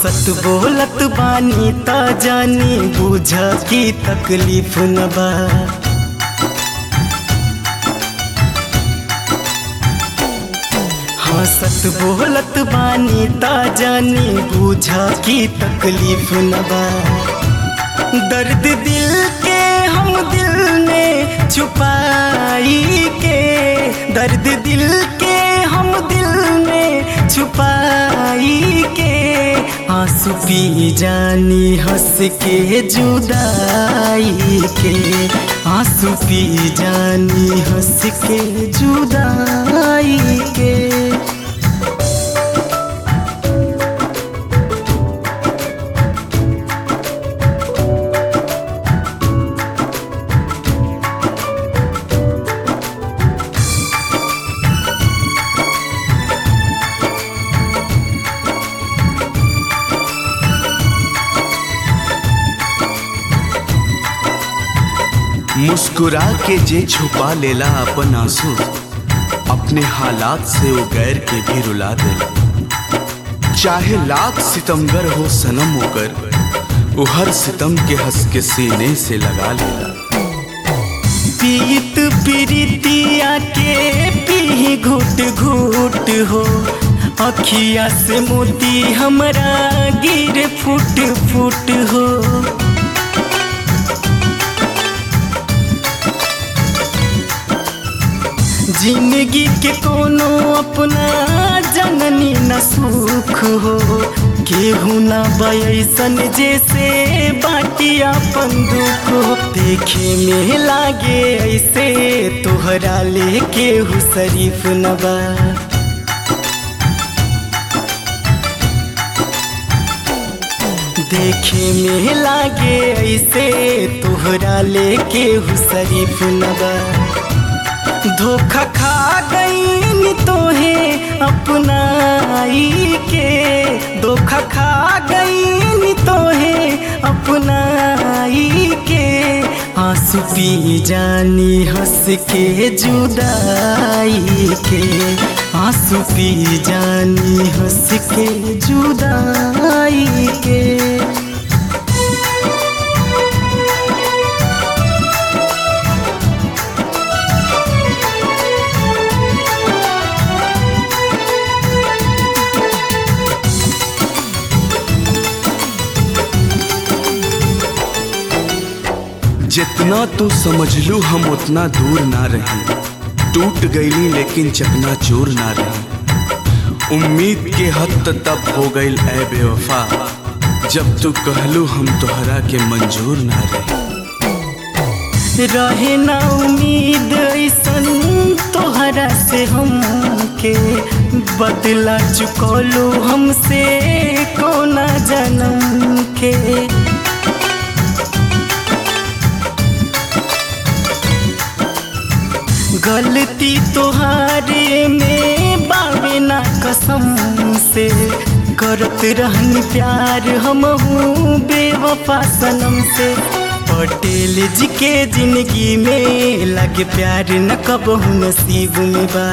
हंसत बोलत बानी त जानी बुझ की तकलीफ न बा हंसत बोलत बानी त जानी बुझ की तकलीफ न बा दर्द दिल के हम दिल में छुपाई के दर्द दिल के हम दिल में छुपाई के आंसू पी जानी हंस के जुदाई के आंसू पी जानी हंस के जुदाई के मुस्कुरा के जे छुपा लेला अपन आंसू अपने हालात से वो गैर के भी रुला देला चाहे लाख सितमगर हो सनम होकर वो हर सितम के हंस के सीने से लगा लेला पीत पीरितिया के पी घुट घुट हो अखिया से मोती हमरा गिर फुट फुट हो जिंदगी के कोनो अपना जननी न सुख हो केहू न बैसन जैसे बाटी अपन दुख हो देखे में लागे ऐसे तोहरा ले केहू शरीफ न बा देखे में लागे ऐसे तोहरा ले केहू शरीफ न बा धोखा खा गई तोहे अपनाई के धोखा खा गई तोहे अपनाई के आंसू पी जानी हंस के जुदाई के आंसू पी जानी हंस के जुदाई के जितना तू समझ लू हम उतना दूर ना रही टूट गईली लेकिन चकना चूर ना रही उम्मीद के हद तब हो गई ए बेवफा जब तू कहलू हम तोहरा के मंजूर ना रही रहे ना उम्मीद ऐसन तोहरा से हमके बदला चुकौलू हमसे कोना जन्म के गलती तोहारे में बावे ना कसम से करत रहनी प्यार हम बेवफा सनम से पटेल जी के जिंदगी में लगे प्यार न कबहू नसीब में बा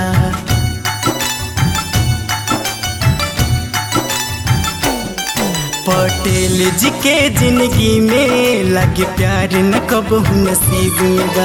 पटेल जी के जिंदगी में लगे प्यार न कबहू नसीब में बा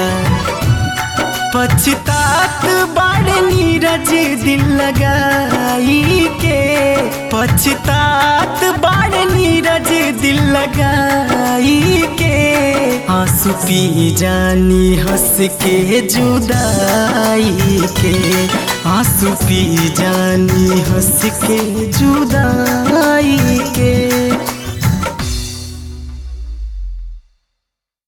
पछतात बाड़ नीरज दिल लगाई के पछतात बाड़ नीरज दिल लगाई के आंसू पी जानी हंस के जुदाई के आंसू पी जानी हंस के जुदाई के